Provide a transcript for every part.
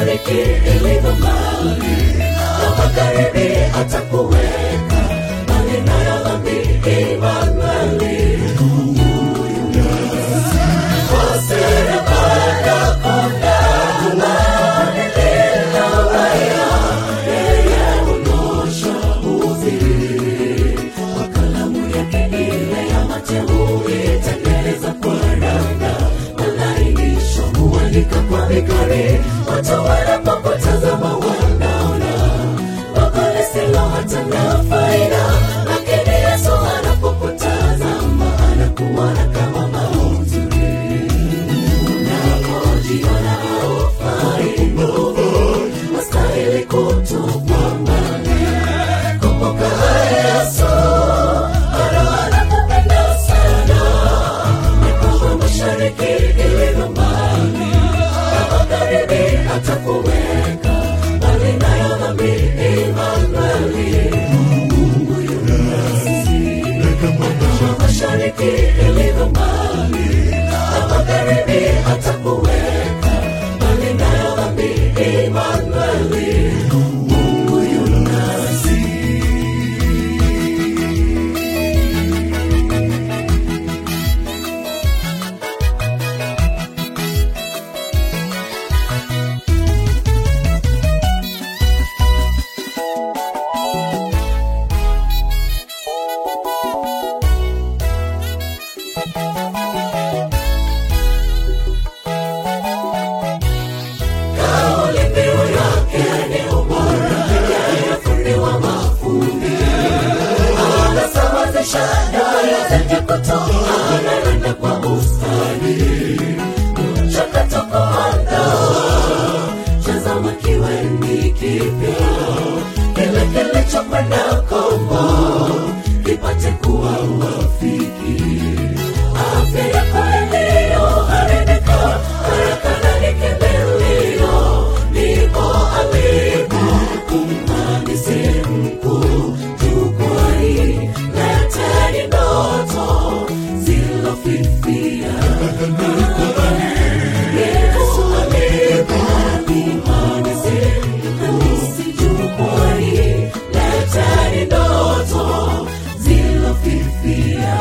mashariki ilivyo mbali na magharibi atakuweka mbali nayo dhambi Imanueli kwa serikali kuna amani lililowaya yeye hunyosha uzi kwa kalamu yake ile ya mateuli tengeneza kwa ranga malainisho huandika kwa vikari watu wanapokutazama wanaona wako lisilo hata na faida lakini yesu anapokutazama anakuona kama mauzuri unapojiona haufai nguvu wastahili kutupwa mbali kumbuka yesu bado anakupenda sana ni kwamba mashariki ilivyo mbali na magharibi atakuweka mbali nayo dhambi Imanueli Mungu yu nasi kama mashariki ilivyo mbali na magharibi atakuweka mbali nayo dhambi Imanueli Mungu yu nasi kauli mbiu yake ni ubora yeye fundi wa mafundi anasawazisha nyoyo zenye kutoka anaenda kwa ustadi mchakato kuandaa tazama kiwe ni kipya kile kilichokwenda kombo kipate kuwa rafiki afya yako iliyoharibika haraka na nikimbilio ndipo alipo kumhandisi mkuu jukwani leteni ndoto zilofifia Yesu alipo kumhandisi mhandisi jukwani leteni ndoto zilofifia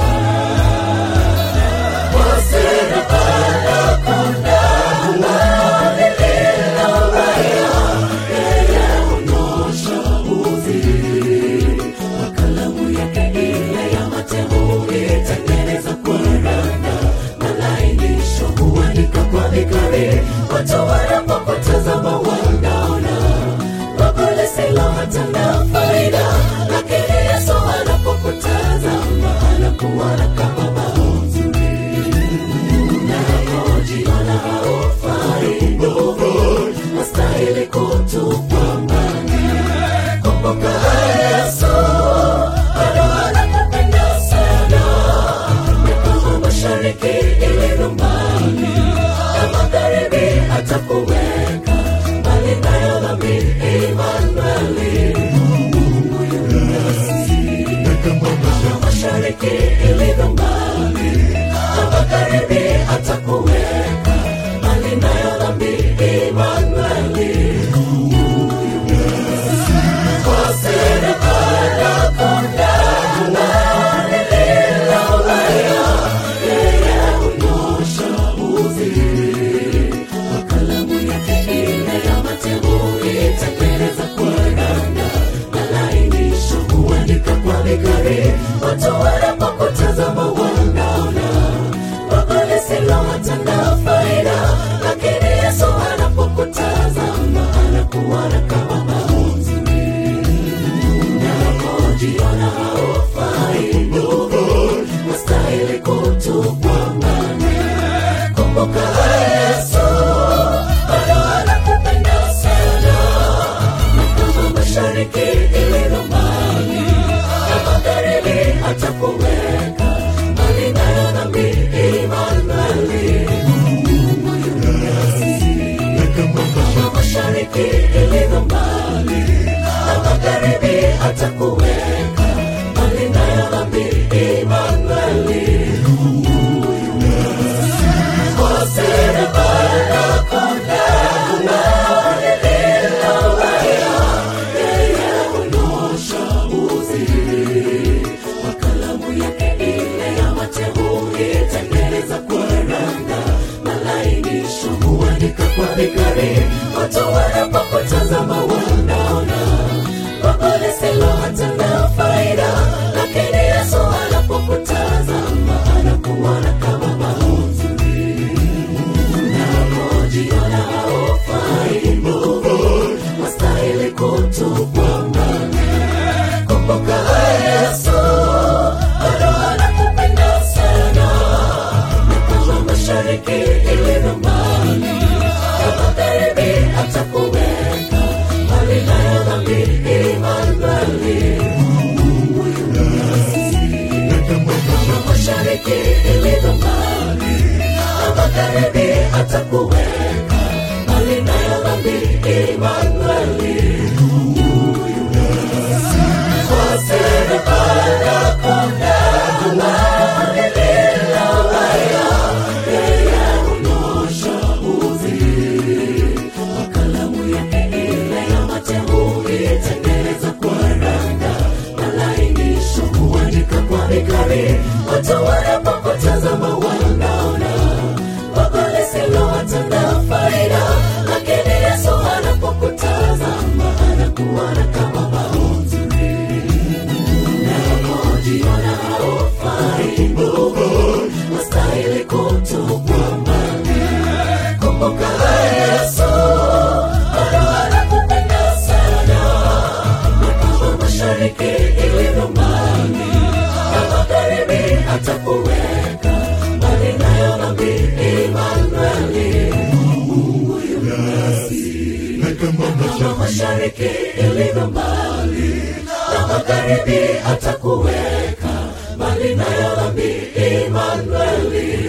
watu wanapokutazama wanaona wako lisilo hata na faida lakini yesu anapokutazama anakuona kama mauzuri unapojiona haufai nguvu wastahili kutupwa mbali kumbuka yesu bado anakupenda sana ni kama mashariki ilivyo mbali na magharibi atakuweka mbali nayo dhambi Imanueli Mungu yu nasi kama mashariki ilivyo mbali na magharibi atakuweka mbali nayo dhambi Imanueli Mungu yu nasi kwa serikali kuna amani lililowaya yeye hunyosha uzi kwa kalamu yake ile ya mateuli tengeneza kwa ranga malainisho huandika kwa vikari watu wanapokutazama wanaona wako lisilo hata na kwa vikari watu wanapokutazama wanaona Baba lisilo hatana faida lakini Yesu anapokutazama anakuona kama mauzuri unapojiona haufai wastahili kutupwa mbali kumbuka Yesu bado anakupenda sana kama mashariki ilivyo mbali na magharibi atakuweka mbali nayo dhambi Imanueli Mungu yu nasi kama mashariki ilivyo mbali na magharibi atakuweka mbali nayo dhambi Imanueli Mungu yu nasi kwa serikali hakuna amani bila haya yeye hunyosha uzi kwa kalamu yake ile ya mate huitengeneza kwa randa malainisho huandika kwa vikari watu wanapokutazama wanaona baba lisilo hatana faida lakini yesu anapokutazama anakuona kama mauzuri unapojiona haufai wastahili kutupwa mbali kumbuka yesu bado anakupenda sana na kama mashariki ilivyo mbali na magharibi atakuweka mbali nayo dhambi Imanueli Mungu yu nasi kama mashariki ilivyo mbali na magharibi atakuweka mbali nayo dhambi Imanueli